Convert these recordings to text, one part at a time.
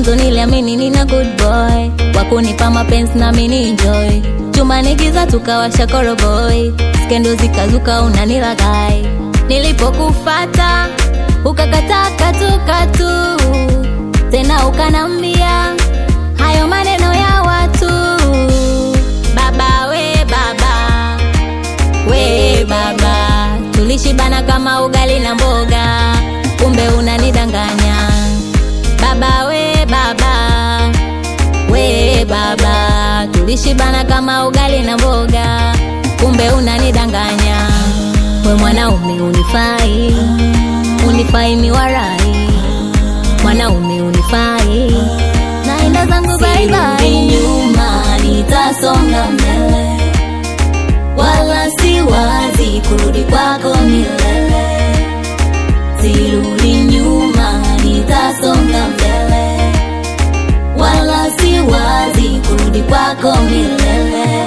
mwanzo niliamini nina good boy wakunipa mapenzi na mini enjoy chumbani giza tukawasha koroboy skendo zikazuka unanilagai nilipokufata ukakataa katukatu tena ukanambia hayo maneno ya watu baba we baba we baba tulishibana kama ugali na mboga kumbe unanidanganya baba we baba we baba tulishibana kama ugali na mboga kumbe unanidanganya we mwanaume unifai unifai miwarai mwanaume unifai naenda zangu baibai nyuma nitasonga mbele wala si wazi kurudi kwako milele sirudi nyuma nitasonga mbele wala si wazi kurudi kwako milele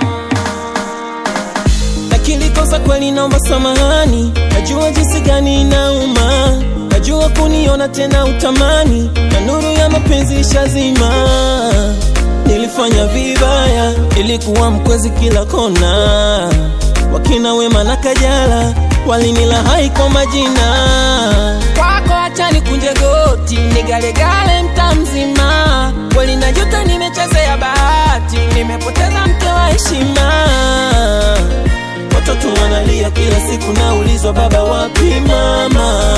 lakini kosa kweli naomba samahani najua jinsi gani inauma najua kuniona tena utamani na nuru ya mapenzi ishazima nilifanya vibaya ilikuwa mkwezi kila kona wakina wema na kajala walinila hai kwa majina kwako acha nikunje goti nigalegale mta mzima kweli najuta nimechezea bahati nimepoteza mke wa heshima watoto wanalia kila siku naulizwa baba wapi mama